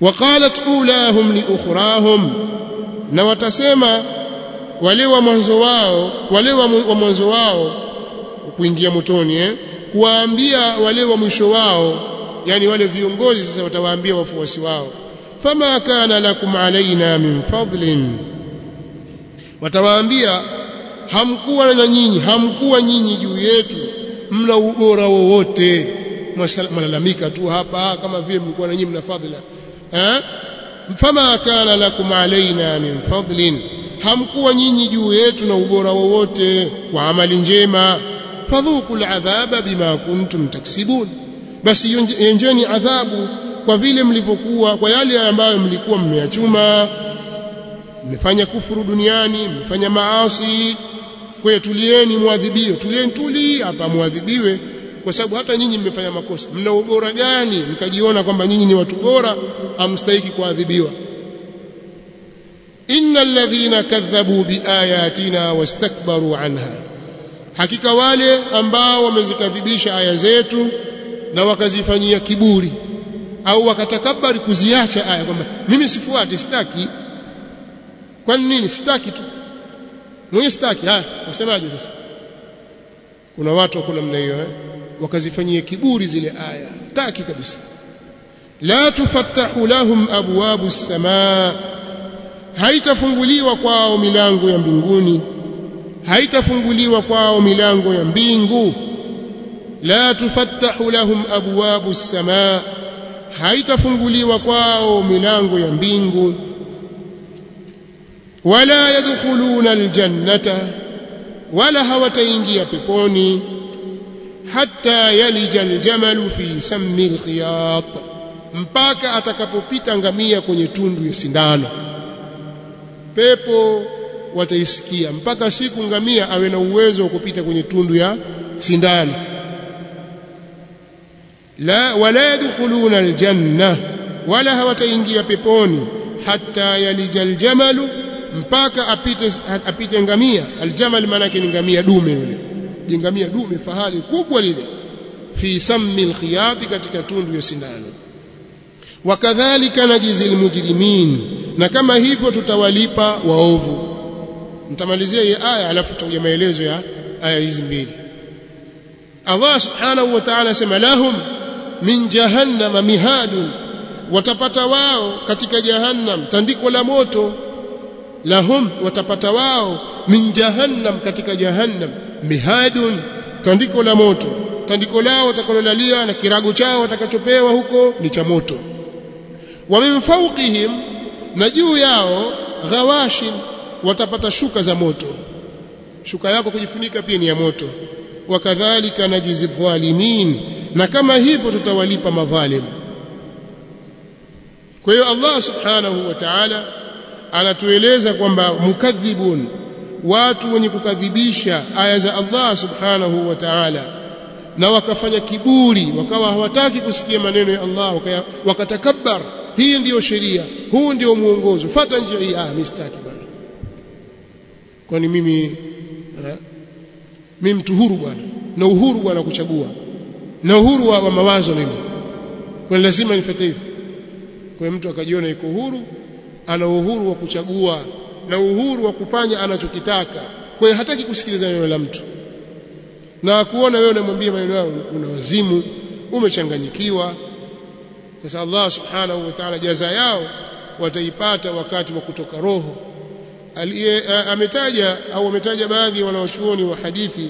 waqalat ulahum li ukhrahum na watasema wale wa mwanzo wao wale wa mwanzo wao kuingia motoni eh kuwaambia wale wa mwisho wao yani wale viongozi sasa watawaambia wafuasi wao fama kana lakum alaina min fadlin watawaambia hamkuwa na nyinyi hamkuwa nyinyi juu yetu mna ubora wowote malalamika tu hapa kama vile mlikuwa na nyinyi mna fadhila eh fama kana lakum alaina min fadlin hamkuwa nyinyi juu yetu na ubora wowote wa amali njema fadhuku aladhaba bima kuntum taksibun basi yenjeni adhabu kwa vile mlivyokuwa kwa yale ambayo mlikuwa mmeyachuma mmefanya kufuru duniani mmefanya maasi kwa tulieni muadhibiwe tulieni tuli hapa muadhibiwe kwa sababu hata nyinyi mmefanya makosa mna ubora gani mkajiona kwamba nyinyi ni watu bora amstahiki kuadhibiwa innal ladhina kadhabu biayatina wastakbaru anha hakika wale ambao wamezikadhibisha aya zetu na wakazifanyia kiburi au wakatakabari kuziacha aya kwamba mimi sifuati sitaki kwa nini sitaki tu mwenye sitaki haya wasemaje sasa kuna watu wako namna hiyo eh wakazifanyia kiburi zile aya taki kabisa la tufattahu lahum abwabu as-samaa haitafunguliwa kwao milango ya mbinguni haitafunguliwa kwao milango ya mbingu la tufattahu lahum abwabu as-samaa haitafunguliwa kwao milango ya mbingu wala yadkhuluna aljannata wala hawataingia peponi hatta yalija aljamalu fi sammi alkhiyat mpaka atakapopita ngamia kwenye tundu ya sindano pepo wataisikia mpaka siku ngamia awe na uwezo wa kupita kwenye tundu ya sindano la wala yadkhuluna aljanna wala hawataingia peponi hatta yalija aljamalu mpaka apite apite ngamia aljamal maana yake ni ngamia dume yule jingamia dume fahali kubwa lile fi sammi alkhiyati katika tundu ya sindano wakadhalika najizi almujrimin na kama hivyo tutawalipa waovu nitamalizia hii aya alafu tutakuja maelezo ya aya hizi mbili Allah subhanahu wa ta'ala sema lahum min jahannama mihadun watapata wao katika jahannam tandiko la moto lahum watapata wao min jahannam katika jahannam mihadun tandiko la moto tandiko lao watakalolalia na kirago chao watakachopewa huko ni cha moto wa min fawqihim na juu yao ghawashin watapata shuka za moto shuka yako kujifunika pia ni ya moto wakadhalika najizi dhalimin na kama hivyo tutawalipa madhalim kwa hiyo Allah subhanahu wa ta'ala anatueleza kwamba mukadhibun watu wenye kukadhibisha aya za Allah subhanahu wa ta'ala na wakafanya kiburi wakawa hawataki kusikia maneno ya Allah wakatakabbar hii ndiyo sheria huu ndio muongozo fata njia hii ah mistaki bwana kwani mimi eh, mimi mtu huru bwana na uhuru bwana kuchagua na uhuru wa, wa mawazo mimi kwa lazima nifuate hivi kwa mtu akajiona yuko huru ana uhuru wa kuchagua na uhuru wa kufanya anachokitaka kwa hiyo hataki kusikiliza neno la mtu na kuona wewe unamwambia maneno yao una wazimu umechanganyikiwa sasa Allah subhanahu wa ta'ala jaza yao wataipata wakati wa kutoka roho aliye ametaja au ametaja baadhi ya wanawachuoni wa hadithi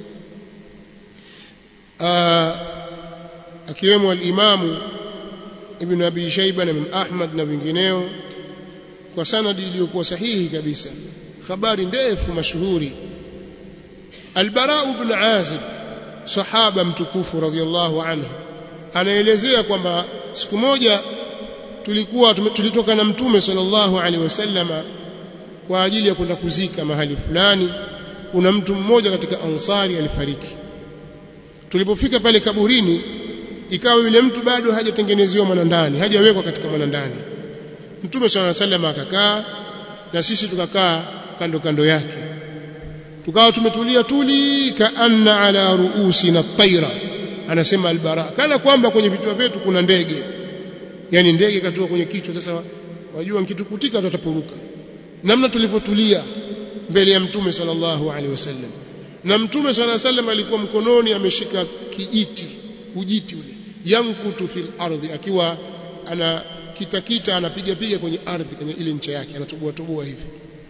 akiwemo al-Imamu Ibn Abi Shayba na Imam Ahmad na wengineo kwa sanadi iliyokuwa sahihi kabisa habari ndefu mashuhuri Al-Bara ibn Azib sahaba mtukufu radhiallahu anhu anaelezea kwamba siku moja tulikuwa tulitoka na mtume sallallahu alaihi wasallama kwa ajili ya kwenda kuzika mahali fulani kuna mtu mmoja katika ansari alifariki tulipofika pale kaburini ikawa yule mtu bado hajatengenezewa mwanandani hajawekwa katika mwanandani mtume sallallahu alaihi wasallam akakaa na sisi tukakaa kando kando yake tukawa tumetulia tuli kaanna ala ruusina taira anasema albara kana kwamba kwenye vichwa vyetu kuna ndege yani ndege katua kwenye kichwa sasa wajua nkitukutika tutapuruka namna tulivyotulia mbele ya mtume sallallahu alaihi wasallam na mtume sallallahu alaihi wasallam alikuwa mkononi ameshika kijiti ujiti ule yankutu fil ardhi akiwa ana kitakita anapiga piga kwenye ardhi kwenye ile ncha yake anatoboa toboa hivi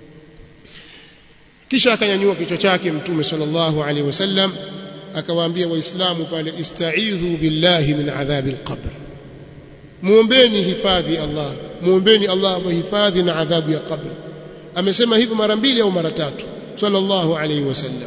kisha akanyanyua kichwa chake mtume sallallahu alaihi wasallam akawaambia waislamu pale ista'idhu billahi min adhabi alqabr muombeni hifadhi Allah muombeni Allah awahifadhi na adhabu ya qabri amesema hivyo mara mbili au mara tatu sallallahu alaihi wasallam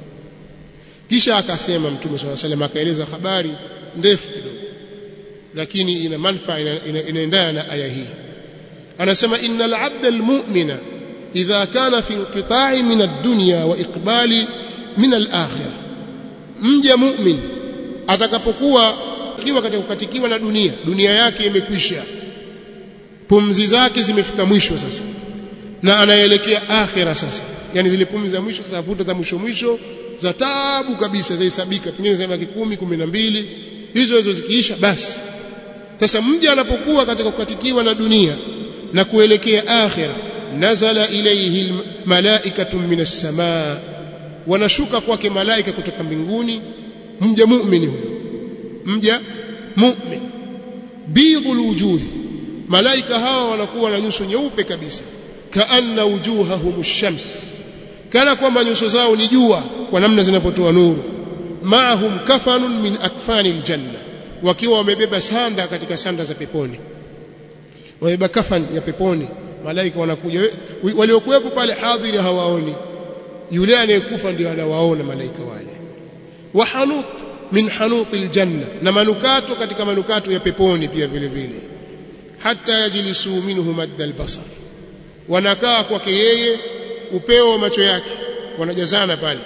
kisha akasema mtume sallallahu alaihi wasallam akaeleza habari ndefu kidogo lakini ina manufaa inaendana na aya hii anasema innal abda almu'mina idha kana fi inqita'i min ad-dunya wa iqbali min al-akhirah mja mu'min atakapokuwa kiwa katika kukatikiwa na dunia dunia yake imekwisha pumzi zake zimefika mwisho sasa na anaelekea akhira sasa yani zile pumzi za mwisho sasa vuta za mwisho mwisho za taabu kabisa zahesabika pengine za miaka 10 12 hizo hizo zikiisha basi sasa mja anapokuwa katika kukatikiwa na dunia na kuelekea akhira nazala ilayhi malaikatu minas samaa wanashuka kwake malaika kutoka mbinguni mja muumini huyo mja mu'min bidhul wujuh malaika hawa wanakuwa na nyuso nyeupe kabisa kaanna wujuhahum shams kana kwamba nyuso zao ni jua kwa namna zinapotoa nuru maahum kafanun min akfani aljanna wakiwa wamebeba sanda katika sanda za peponi wamebeba kafan ya peponi malaika wanakuja waliokuwepo pale hadhiri hawaoni yule anayekufa ndio anawaona malaika wale wa hanut min hanut aljanna na manukato katika manukato ya peponi pia vile vile hata yajlisu minhu madda albasar wanakaa kwake yeye upeo wa macho yake wanajazana pale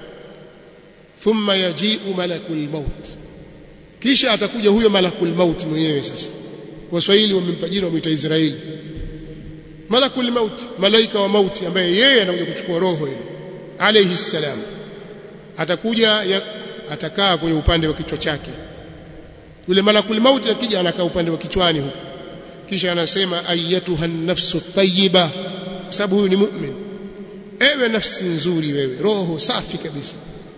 thumma yaji'u malakul maut kisha atakuja huyo malakul maut mwenyewe sasa waswahili wamempa jina wamuita Israeli malakul maut malaika wa mauti ambaye yeye anakuja kuchukua roho ile alayhi salam atakuja ya, atakaa kwenye upande wa kichwa chake yule malakul maut akija anakaa upande wa kichwani huko kisha anasema ayatuha nafsu tayyiba kwa sababu huyu ni mu'min ewe nafsi nzuri wewe roho safi kabisa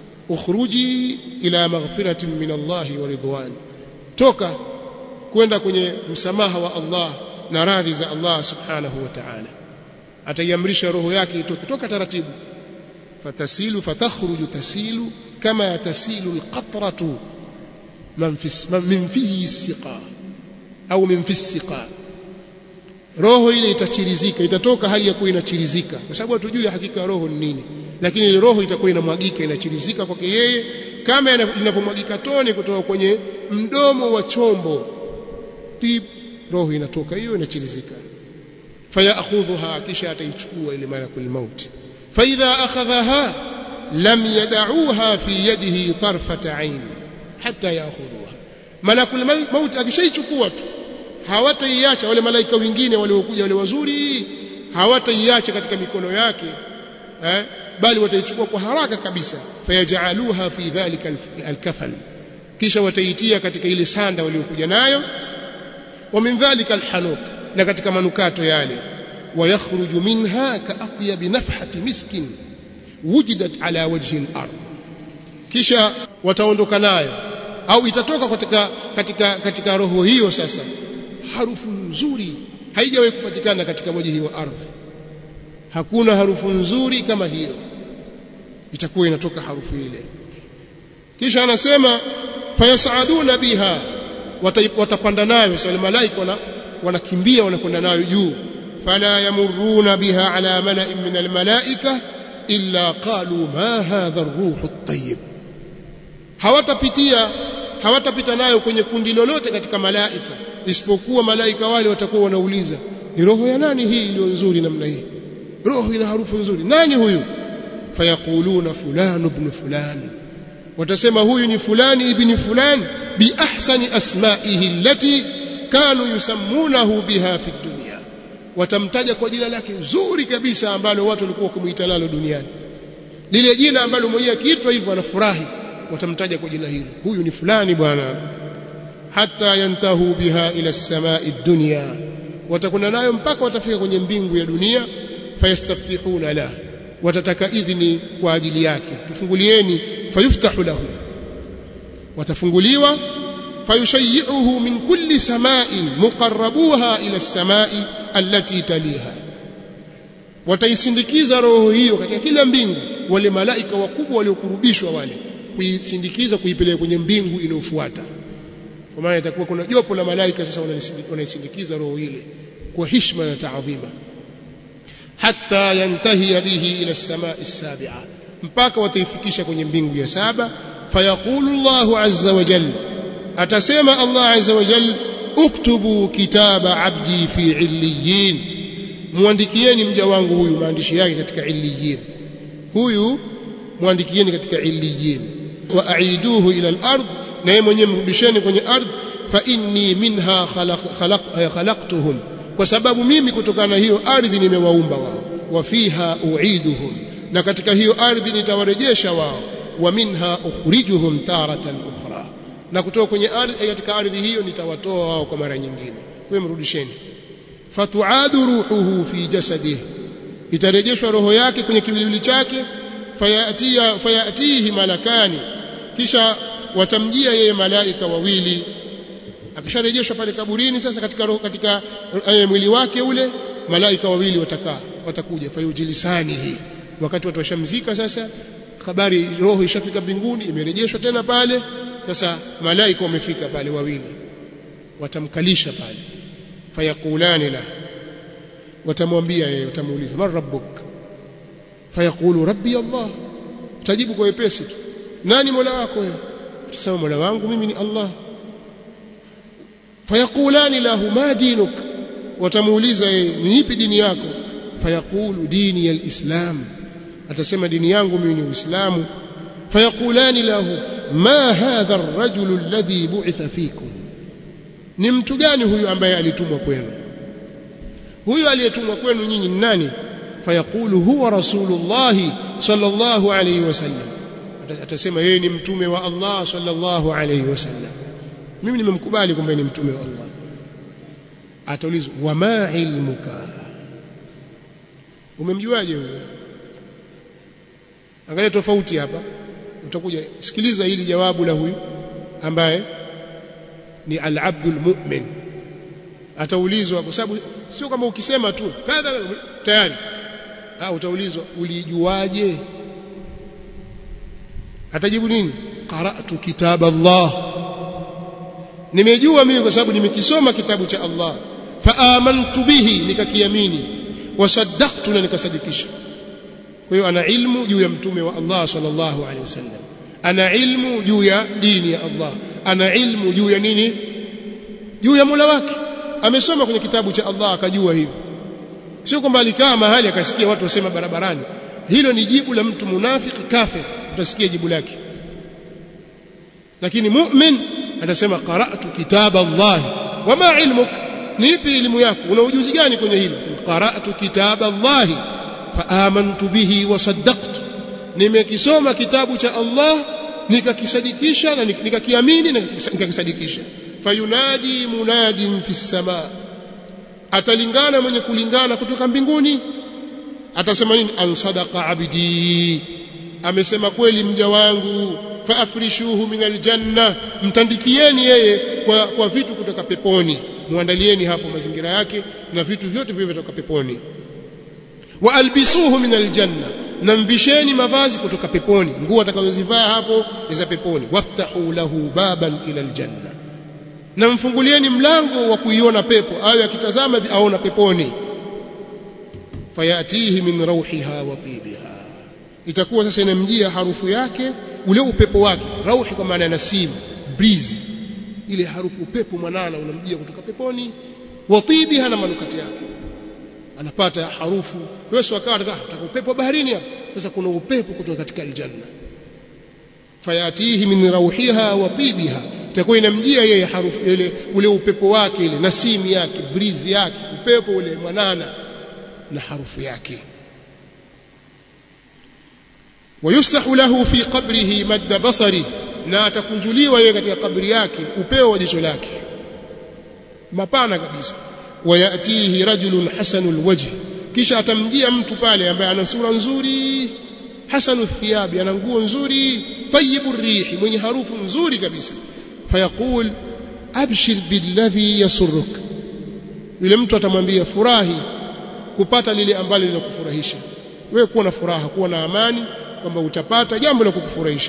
ukhruji ila maghfiratin min Allah wa ridwan toka kwenda kwenye msamaha wa Allah na radhi za Allah subhanahu wa ta'ala ataiamrisha roho yake itoke toka taratibu fatasilu fatakhruju tasilu kama tasilu alqatratu man fi min fihi siqa au min fi siqa roho ile itachirizika itatoka hali ya kuwa inachirizika kwa sababu hatujui hakika roho ni nini lakini ile roho itakuwa inamwagika inachirizika kwake yeye kama inavyomwagika tone kutoka kwenye mdomo wa chombo tip roho inatoka hiyo inachirizika fayakhudhuha kisha ataichukua ile malakul maut fa idha akhadhaha lam yad'uha fi yadihi tarfata ain hatta ya'khudhuha malakul maut akishaichukua tu hawataiacha wale malaika wengine waliokuja wale wazuri hawataiacha katika mikono yake eh bali wataichukua kwa haraka kabisa fayajaluha fi dhalika alkafan kisha wataitia katika ile sanda waliokuja nayo wa min dhalika alhanut na katika manukato yale wayakhruju minha kaatyab nafhati miskin wujidat ala wajhi al-ard kisha wataondoka nayo au itatoka katika katika katika roho hiyo sasa harufu nzuri haijawahi kupatikana katika wajhi wa ardhi hakuna harufu nzuri kama hiyo itakuwa inatoka harufu ile kisha anasema fayasaaduna biha watapanda nayo sasa malaika wana wanakimbia wanakwenda nayo juu fala yamuruna biha ala mala'in min almalaika illa qalu ma hadha ar-ruhu at-tayyib hawatapitia hawatapita nayo kwenye kundi lolote katika malaika isipokuwa malaika wale watakuwa wanauliza ni roho ya nani hii iliyo nzuri namna hii roho ina harufu nzuri nani huyu fayaquluna fulan ibn fulan watasema huyu ni fulani ibn fulan bi ahsani asma'ihi allati kanu yusammunahu biha fi dunya watamtaja kwa jina lake zuri kabisa ambalo watu walikuwa kumuita nalo duniani lile jina ambalo mwenyewe akiitwa hivyo anafurahi watamtaja kwa jina hilo huyu ni fulani bwana hatta yantahu biha ila as-samai ad-dunya watakuna nayo mpaka watafika kwenye mbingu ya dunia fayastaftihuna la watataka idhini kwa ajili yake tufungulieni fayuftahu lahu watafunguliwa fayushayyi'uhu min kulli sama'in muqarrabuha ila as-sama'i allati taliha wataisindikiza roho hiyo katika kila mbingu wale malaika wakubwa waliokurubishwa wale kuisindikiza kuipeleka kwenye mbingu inayofuata kwa maana itakuwa kuna jopo la malaika sasa wanaisindikiza roho ile kwa heshima na taadhima hatta yantahi bihi ila as-samai as-sabi'a mpaka wataifikisha kwenye mbingu ya saba fayaqulu Allahu azza wa jalla atasema Allah azza wa jalla uktubu kitaba abdi fi illiyin muandikieni mja wangu huyu maandishi yake katika illiyin huyu muandikieni katika illiyin wa aiduhu ila al-ard na yeye mwenyewe mrudisheni kwenye ardhi fa inni minha khalaq, khalaq, khalaqtuhum kwa sababu mimi kutokana na hiyo ardhi nimewaumba wao wa fiha uiduhum na katika hiyo ardhi nitawarejesha wao wa minha ukhrijuhum taratan ukhra na kutoka kwenye ardhi katika ardhi hiyo nitawatoa wao kwa mara nyingine kwa mrudisheni fatuadu ruhuhu fi jasadihi itarejeshwa roho yake kwenye kiwiliwili chake fayatia fayatihi malakani kisha watamjia yeye malaika wawili akisharejeshwa pale kaburini sasa katika roho katika uh, mwili wake ule malaika wawili watakaa watakuja fayujilisani hii wakati watu washamzika sasa habari roho ishafika mbinguni imerejeshwa tena pale sasa malaika wamefika pale wawili watamkalisha pale fayakulani la watamwambia yeye watamuuliza man rabbuk fayaqulu rabbi allah tajibu kwa wepesi tu nani mola wako wewe tusema mola wangu mimi ni allah fayaqulani lahu ma dinuk watamuuliza yeye ni ipi dini yako fayaqulu dini alislam atasema dini yangu mimi ni uislamu fayaqulani lahu ma hadha ar-rajul alladhi bu'itha fikum ni mtu gani huyu ambaye alitumwa kwenu huyu aliyetumwa kwenu nyinyi ni nani fayaqulu huwa rasulullah sallallahu alayhi wasallam atasema yeye ni mtume wa Allah sallallahu alayhi wasallam mimi nimemkubali kwamba ni mtume wa Allah ataulizwa wama ilmuka umemjuaje wewe angalia tofauti hapa utakuja sikiliza hili jawabu la huyu ambaye ni al-abdul mu'min ataulizwa kwa sababu sio kama ukisema tu kadha tayari au utaulizwa ulijuaje atajibu nini qara'tu kitab Allah nimejua mimi kwa sababu nimekisoma kitabu cha Allah fa amantu bihi nikakiamini wasaddaqtu na nikasadikisha kwa hiyo ana ilmu juu ya mtume wa Allah sallallahu alaihi wasallam ana ilmu juu ya dini ya Allah ana ilmu juu ya nini juu ya Mola wake amesoma kwenye kitabu cha Allah akajua hivyo sio kwamba alikaa mahali akasikia watu wasema barabarani hilo ni jibu la mtu munafiki kafir utasikia jibu lake lakini mu'min atasema qara'tu kitaba Allah wama ilmuk ni ipi elimu yako una ujuzi gani kwenye hilo qara'tu kitaba Allah fa amantu bihi wa saddaqtu nimekisoma kitabu cha Allah nikakisadikisha na nikakiamini na nikakisadikisha fayunadi munadin fi samaa atalingana mwenye kulingana kutoka mbinguni atasema nini an sadaqa abdi amesema kweli mja wangu faafrishuhu min aljanna mtandikieni yeye kwa, kwa vitu kutoka peponi muandalieni hapo mazingira yake na vitu vyote vile kutoka peponi wa albisuhu min aljanna na mvisheni mavazi kutoka peponi nguo atakazozivaa hapo ni za peponi waftahu lahu baban ila aljanna na mfungulieni mlango wa kuiona pepo awe akitazama aona peponi fayatihi min rauhiha wa tibiha itakuwa sasa inamjia harufu yake ule upepo wake rauhi kwa maana ya nasim breeze ile harufu upepo mwanana unamjia kutoka peponi wa tibiha na manukati yake anapata harufu wewe wakawa ataka upepo wa baharini hapa sasa kuna upepo kutoka katika aljanna fayatihi min rauhiha wa tibiha itakuwa inamjia yeye harufu ile ule upepo wake ile nasimi yake breeze yake upepo ule mwanana na harufu yake ويفسح له في قبره مد بصره na atakunjuliwa yeye katika kabri yake upeo wa jicho lake mapana kabisa wayatihi rajulun hasanul wajh kisha atamjia mtu pale ambaye ana sura nzuri hasanu thiyabi ana nguo nzuri tayyibu rihi mwenye harufu nzuri kabisa fayaqul abshir billadhi yasurruk yule mtu atamwambia furahi kupata lile ambalo linakufurahisha wewe kuwa na furaha kuwa na amani kwamba utapata jambo la kukufurahisha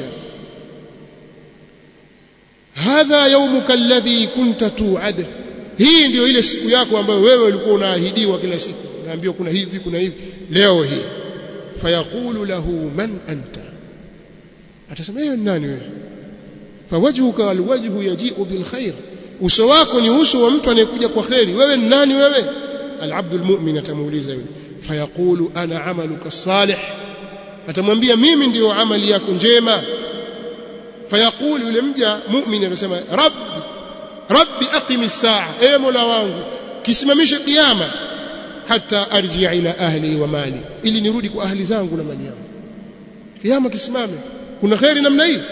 hadha yawmuka alladhi kunta tu'ad hii ndio ile siku yako ambayo wewe ulikuwa unaahidiwa kila siku unaambiwa kuna hivi kuna hivi leo hii fayaqulu lahu man anta atasema yeye nani wewe fawajhuka alwajhu yaji'u bilkhair uso wako ni uso wa mtu anayekuja kwa khairi wewe ni nani wewe alabdul mu'min atamuuliza yule fayaqulu ana amaluka salih atamwambia mimi ndiyo amali yako njema fayaqulu yule mja mu'min anasema rabbi rabbi aqimi saa e mola wangu kisimamishe kiyama hata arjia ila ahli wa mali ili nirudi kwa ahli zangu na mali yangu kiyama kisimame kuna khairi namna hii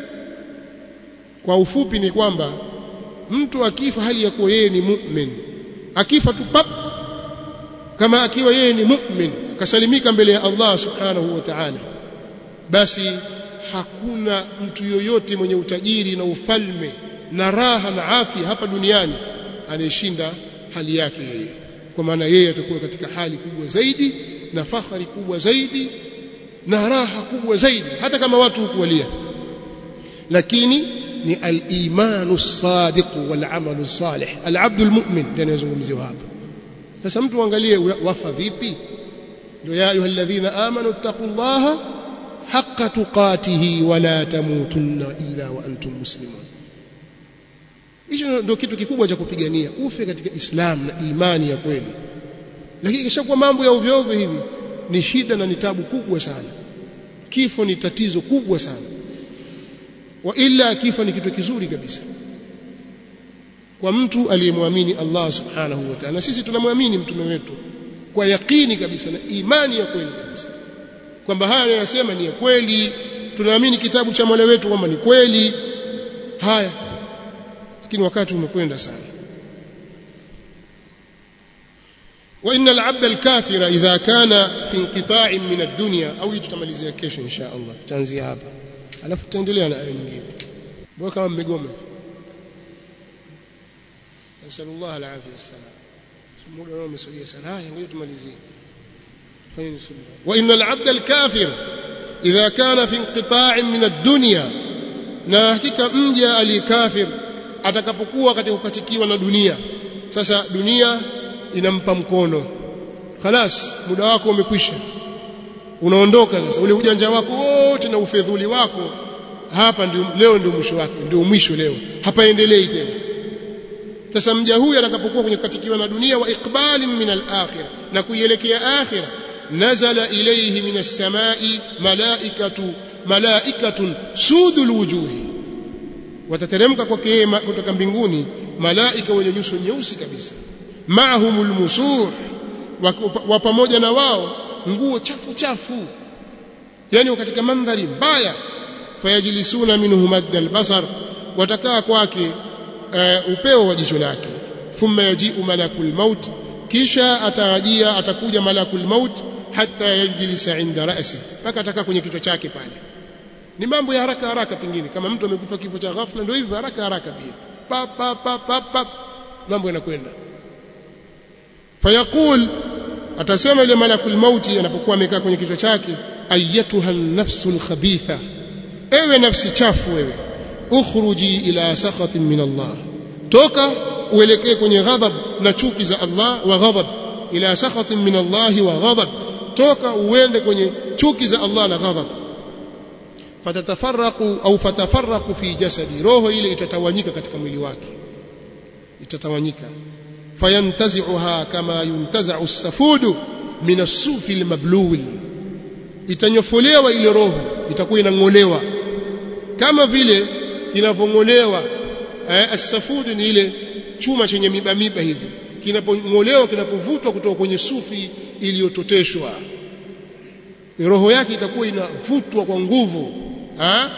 kwa ufupi ni kwamba mtu akifa hali ya kuwa yeye ni mu'min akifa tu pap kama akiwa yeye ni mu'min kasalimika mbele ya Allah subhanahu wa ta'ala basi hakuna mtu yoyote mwenye utajiri na ufalme na raha na afya hapa duniani anayeshinda hali yake yeye kwa maana yeye atakuwa katika hali kubwa zaidi na fahari kubwa zaidi na raha kubwa zaidi hata kama watu hukuwalia lakini ni al-imanu sadiq wal amalu salih al-abdu al-mu'min ndio anayezungumziwa hapa sasa mtu angalie wafa vipi ndio ya ayyuhalladhina amanu taqullaha haqqa tuqatihi wala tamutunna illa wa antum muslimun hicho ndio kitu kikubwa cha kupigania ufe katika Islam na imani ya kweli lakini kishakuwa mambo ya ovyo ovyo hivi ni shida na ni tabu kubwa sana kifo ni tatizo kubwa sana wa illa kifo ni kitu kizuri kabisa kwa mtu aliyemwamini Allah subhanahu wa ta'ala sisi tunamwamini mtume wetu kwa yakini kabisa na imani ya kweli kabisa kwamba haya anayosema ni ya kweli tunaamini kitabu cha Mola wetu kwamba ni kweli haya lakini wakati umekwenda sana وان العبد الكافر اذا كان في انقطاع من الدنيا او tutamalizia kesho insha Allah tutaanzia hapa alafu tutaendelea na aya nyingine bora kama mmegoma nasallallahu alaihi wasallam muda wao umesogea sana haya ngoja tumalizie fanyeni subra wa innal abda alkafir idha kana fi inqita'in min ad-dunya na hakika mja alikafir atakapokuwa katika kukatikiwa na dunia sasa dunia inampa mkono khalas muda wako umekwisha unaondoka sasa ule ujanja wako wote na ufedhuli wako hapa ndio leo ndio mwisho wake ndio mwisho leo hapaendelei tena sasa mja huyu atakapokuwa kwenye katikiwa na dunia wa iqbalin min al-akhirah na kuielekea akhirah nazala ilayhi min as-samai malaikatu malaikatun sudul wujuhi watateremka kwake yeye kutoka mbinguni malaika wenye nyuso nyeusi kabisa maahumul musuh wa pamoja na wao nguo chafu chafu yani katika mandhari mbaya fayajlisuna minhu madda albasar watakaa kwake uh, upeo wa jicho lake thumma yaji'u malakul maut kisha atarajia atakuja malakul maut hatta yajlisa inda ra'si mpaka atakaa kwenye kichwa chake pale ni mambo ya haraka haraka pengine kama mtu amekufa kifo cha ghafla ndio hivyo haraka haraka pia pa pa pa pa, pa. mambo yanakwenda fayaqul atasema ile malakul mauti anapokuwa amekaa kwenye kichwa chake ayatuha nafsul khabitha ewe nafsi chafu wewe ukhruji ila sakhatin min Allah toka uelekee kwenye ghadhab na chuki za Allah wa ghadhab ila sakhatin min Allah wa ghadhab toka uende kwenye chuki za Allah na ghadhab fatatafarraqu au fatafarraqu fi jasadi roho ile itatawanyika katika mwili wake itatawanyika fayantazi'uha kama yuntaza'u as-safudu min as-sufi al-mablul itanyofolewa ile roho itakuwa inangolewa kama vile inavongolewa eh, as-safudu ni ile chuma chenye miba miba hivi kinapongolewa kinapovutwa kutoka kwenye sufi iliyototeshwa roho yake itakuwa inavutwa kwa nguvu ha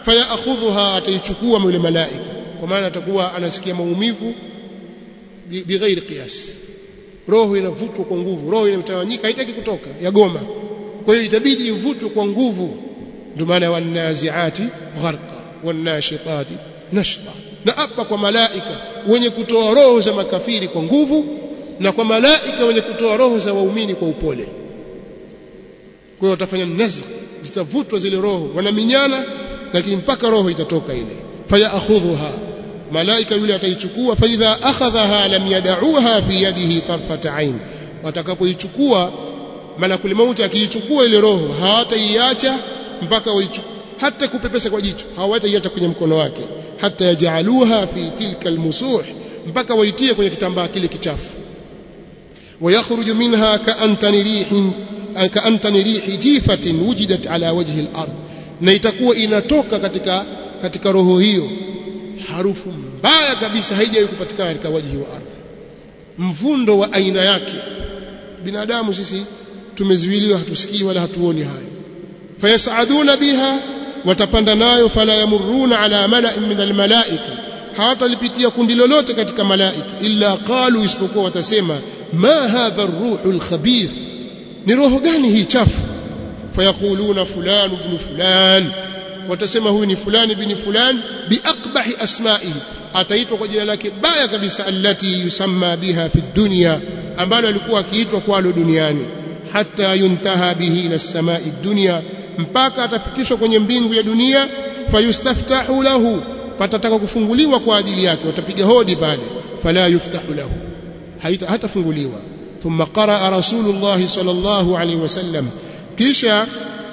fayakhudhuha ataichukua yule malaika kwa maana atakuwa anasikia maumivu bighairi qiyas roho inavutwa kwa nguvu roho inamtawanyika haitaki kutoka yagoma kwa hiyo itabidi ivutwe kwa nguvu ndio maana wanaziati gharqa wanashitati nashta na hapa kwa malaika wenye kutoa roho za makafiri kwa nguvu na kwa malaika wenye kutoa roho za waumini kwa upole kwa hiyo watafanya nazq zitavutwa zile roho wanaminyana lakini mpaka roho itatoka ile fayakhudhuha malaika yule ataichukua fa idha akhadhaha lam yad'uha fi yadihi tarfata ain watakapoichukua malakul mauti akiichukua ile roho hawataiacha mpaka waichukue hata kupepesa kwa jicho hawataiacha kwenye mkono wake hata yajaluha fi tilka almusuh mpaka waitie kwenye kitambaa kile kichafu ويخرج منها كأنتن ريح كأنتن ريح جيفة وجدت على وجه الأرض na itakuwa inatoka katika katika roho hiyo harufu mbaya kabisa haijawahi kupatikana katika wajihi wa ardhi mvundo wa aina yake binadamu sisi tumezuiliwa hatusikii wala hatuoni hayo fayasaduna biha watapanda nayo fala yamuruna ala mala'in min almalaika hawatalipitia kundi lolote katika malaika illa qalu isipokuwa watasema ma hadha ar-ruhu al-khabith ni roho gani hii chafu fayaquluna fulan ibn fulan watasema huyu ni fulani bin fulan biaqbahi asma'ihi ataitwa kwa jina lake baya kabisa allati yusamma biha fi dunya ambalo alikuwa akiitwa kwalo duniani hatta yuntaha bihi ila samai dunya mpaka atafikishwa kwenye mbingu ya dunia fayustaftahu lahu patataka kufunguliwa kwa ajili yake watapiga hodi pale fala yuftahu lahu hatafunguliwa thumma qaraa rasulullah sallallahu alaihi wasallam kisha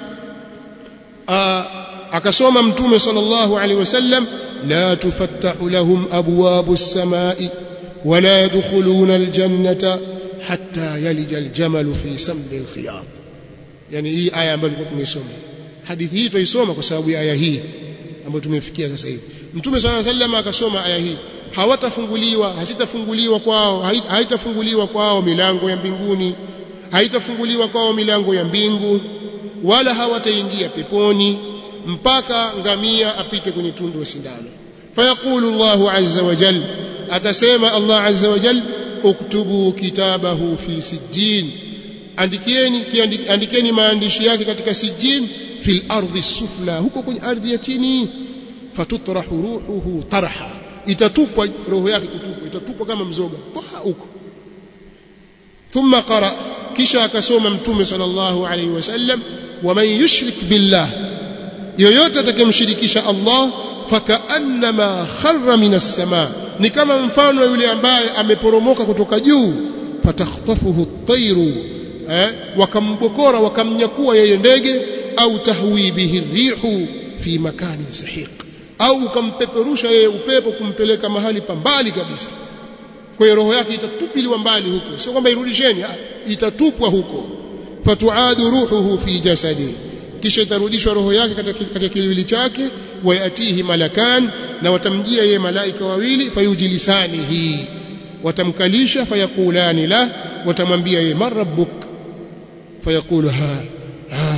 akasoma mtume sallallahu alaihi wasallam la tufattahu lahum abwabu as-samai wala yadkhuluna al-jannata hatta yalija al-jamalu fi sammi al-khiyat yani hii aya ambayo tulikuwa tumeisoma hadithi hii tuisoma kwa sababu ya aya hii ambayo tumefikia sasa hivi mtume sallallahu alaihi wasallam akasoma aya hii hawatafunguliwa hasitafunguliwa kwao haitafunguliwa kwao milango ya mbinguni haitafunguliwa kwao milango ya mbingu wala hawataingia peponi mpaka ngamia apite kwenye tundu wa sindano fayaqulu Allahu azza wa jal atasema Allah azza wa jal uktubu kitabahu fi sijjin andikieni andikeni maandishi yake katika sijjin fil ardi sufla huko kwenye ardhi ya chini fatutrahu ruhuhu tarha itatupwa roho yake kutupwa itatupwa kama mzoga huko thumma qara kisha akasoma mtume sallallahu alayhi wasallam waman yushrik billah yoyote atakayemshirikisha Allah fakaannama kharra minas samaa ni kama mfano wa yule ambaye ameporomoka kutoka juu fatakhtafuhu at-tayru eh, wakambokora wakamnyakua yeye ndege au tahwi bihi rihu fi makanin sahiq au ukampeperusha yeye upepo kumpeleka mahali pa mbali kabisa kwa hiyo roho yake itatupiliwa mbali huko sio kwamba irudisheni itatupwa huko fatuadu ruhuhu fi jasadi kisha itarudishwa roho yake katika kiwili chake wayatihi malakan na watamjia yeye malaika wawili fayujilisanihi watamkalisha fayakulani la watamwambia yeye man rabbuk fayaqulu ha ha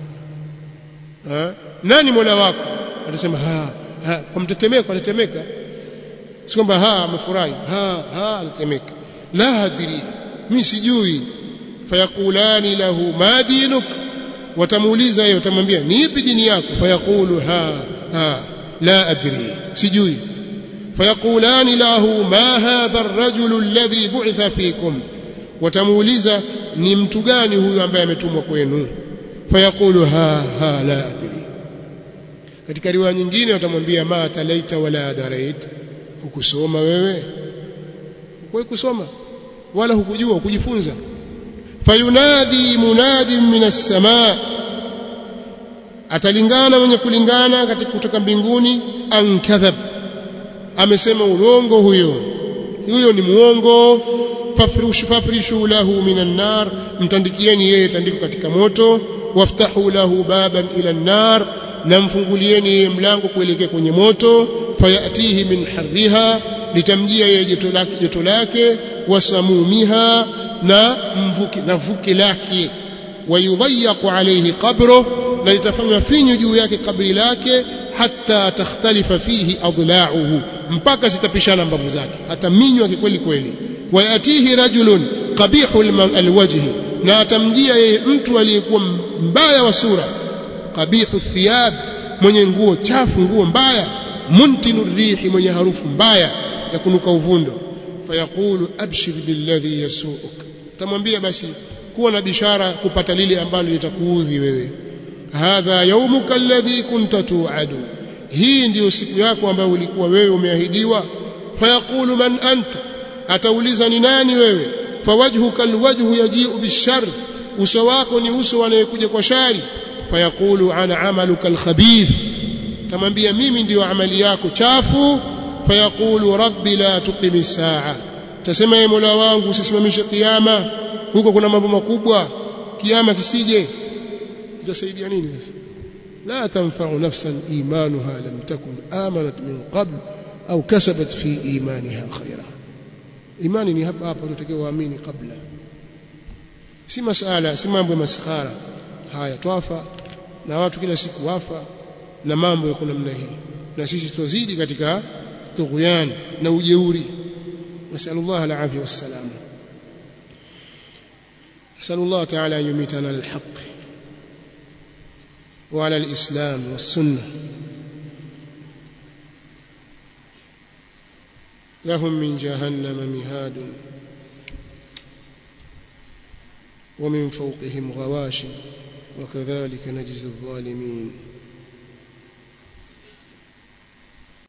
ha nani mola wako atasema ha ha kwa mtetemeko anatemeka si kwamba ha amefurahi ha ha anatemeka la adri mimi sijui fayakulani lahu ma dinuk watamuuliza yeye watamwambia ni ipi dini yako fayaqulu ha ha la adri sijui fayakulani lahu ma hadha ar-rajulu alladhi bu'itha fikum watamuuliza ni mtu gani huyu ambaye ametumwa kwenu fayaqulu ha ha la adri katika riwaya nyingine watamwambia ma talaita wala darait hukusoma wewe hukuwahi kusoma wala hukujua hukujifunza fayunadi munadin minas samaa atalingana mwenye kulingana katika kutoka mbinguni an kadhab amesema urongo huyo huyo ni muongo fafrishu fafrishu lahu minan nar mtandikieni yeye tandiko katika moto waftahu lahu baban ila nar na mfungulieni yeye mlango kuelekea kwenye moto fayatihi min harriha litamjia yeye joto lake joto lake wasamumiha na mvuke na vuke lake wayudhayyaqu alayhi qabru na litafanywa finyu juu yake kabri lake hatta takhtalifa fihi adla'uhu mpaka zitapishana mbavu zake ataminywa kweli kweli wayatihi rajulun qabihu alwajhi na atamjia yeye mtu aliyekuwa mbaya wa sura qabihu thiyab mwenye nguo chafu nguo mbaya muntinu rihi mwenye harufu mbaya ya kunuka uvundo fayaqulu abshir billadhi yasuuk tamwambia basi kuwa na bishara kupata lile ambalo litakuudhi wewe hadha yaumuka alladhi kunta tu'adu hii ndiyo siku yako ambayo ulikuwa wewe umeahidiwa fayaqulu man anta atauliza ni nani wewe fawajhuka alwajhu yaji'u bishar uso wako ni uso anayekuja kwa shari fayaqulu ana amaluka alkhabith tamwambia mimi ndiyo amali yako chafu fayaqulu rabbi la tuqimi saa tasema ye mola wangu usisimamishe kiyama huko kuna mambo makubwa kiyama kisije itasaidia nini sasa la tanfa'u nafsan imanuha lam takun amanat min qabl au kasabat fi imaniha khaira imani ni hapa hapa tunatakiwa waamini kabla si masala si mambo ya maskhara haya twafa na watu kila siku wafa na mambo yako namna hii na sisi tuzidi katika tughyan na ujeuri nasallallahu alafia wassalam نسأل الله تعالى أن يميتنا للحق وعلى الإسلام والسنة لهم من جهنم مهاد ومن فوقهم غواش وكذلك نجزي الظالمين